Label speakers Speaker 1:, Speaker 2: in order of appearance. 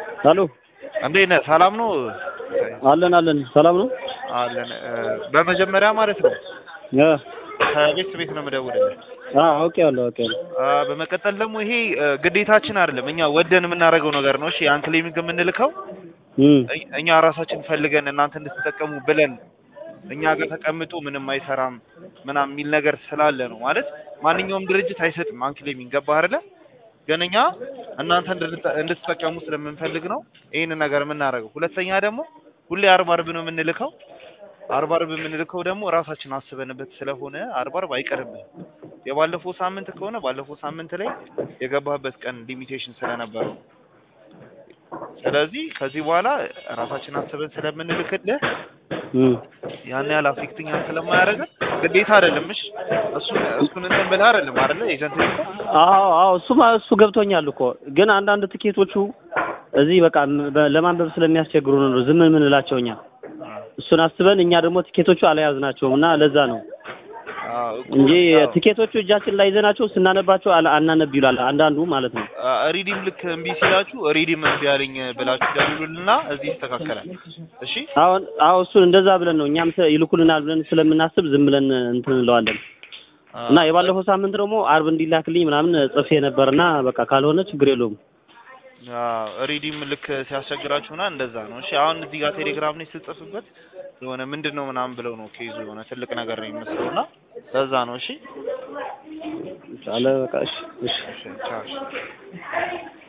Speaker 1: ሄሎ
Speaker 2: እንዴት ነህ? ሰላም ነው?
Speaker 1: አለን አለን ሰላም ነው
Speaker 2: አለን። በመጀመሪያ ማለት ነው
Speaker 1: እ
Speaker 2: ከቤት ቤት ነው የምደውልልህ።
Speaker 1: አ አውቄዋለሁ አውቄዋለሁ
Speaker 2: አ፣ በመቀጠል ደግሞ ይሄ እ፣ ግዴታችን አይደለም፣ እኛ ወደን የምናደርገው ነገር ነው። እሺ ያን ክሊኒክ የምንልከው
Speaker 1: እም
Speaker 2: እ- እኛ ራሳችን ፈልገን እናንተ እንድትጠቀሙ ብለን እኛ ጋር ተቀምጦ ምንም አይሰራም ምናምን የሚል ነገር ስላለ ነው። ማለት ማንኛውም ድርጅት አይሰጥም አንክሌሚንግ ገባህ አይደለ? ግን እኛ እናንተ እንድትጠ- እንድትጠቀሙ ስለምንፈልግ ነው ይህንን ነገር የምናደርገው። ሁለተኛ ደግሞ ሁሌ አርብ አርብ ነው የምንልከው። አርብ አርብ የምንልከው ደግሞ ራሳችን አስበንበት ስለሆነ አርብ አርብ አይቀርብህም። የባለፈው ሳምንት ከሆነ ባለፈው ሳምንት ላይ የገባህበት ቀን ሊሚቴሽን ስለነበረው ስለዚህ ከዚህ በኋላ ራሳችን አስበን ስለምንልክልህ
Speaker 1: እም
Speaker 2: ያን ያህል አፌክትኛን ስለማያደርገን ግዴታ አይደለም። እሺ እሱን እሱን እንትን ብለህ አይደለም አይደለ ኤጀንት እኮ
Speaker 1: አዎ አዎ እሱማ እሱ ገብቶኛል እኮ ግን አንዳንድ ትኬቶቹ እዚህ በቃ በ- ለማንበብ ስለሚያስቸግሩ ነው ዝም የምንላቸው እኛ እሱን አስበን እኛ ደግሞ ትኬቶቹ አልያዝናቸውም እና ለዛ ነው
Speaker 2: አዎ እኮ
Speaker 1: እንጂ
Speaker 2: ያው
Speaker 1: ትኬቶቹ እጃችን ላይ ይዘናቸው ስናነባቸው አላ- አናነብ ይላል አንዳንዱ ማለት ነው
Speaker 2: አ፣ ሪዲም ልክ እምቢ ሲላችሁ ሪዲም እምቢ አለኝ ብላችሁ ደውሉልና እዚህ ይስተካከላል። እሺ
Speaker 1: አሁን አዎ እሱን እንደዛ ብለን ነው እኛም ተ- ይልኩልናል ብለን ስለምናስብ ዝም ብለን እንትን እንለዋለን
Speaker 2: አ፣
Speaker 1: እና የባለፈው ሳምንት ደግሞ አርብ እንዲላክልኝ ምናምን ጽፌ ነበርና በቃ ካልሆነ ችግር የለውም
Speaker 2: አዎ ሪዲም ልክ ሲያስቸግራችሁና እንደዛ ነው። እሺ አሁን እዚህ ጋር ቴሌግራም ላይ ስትጽፍበት የሆነ ምንድን ነው ምናምን ብለው ነው ኬዙ የሆነ ትልቅ ነገር ነው የሚመስለውና ለዛ ነው። እሺ
Speaker 1: አለ በቃ እሺ እሺ
Speaker 2: እሺ ቻው። እሺ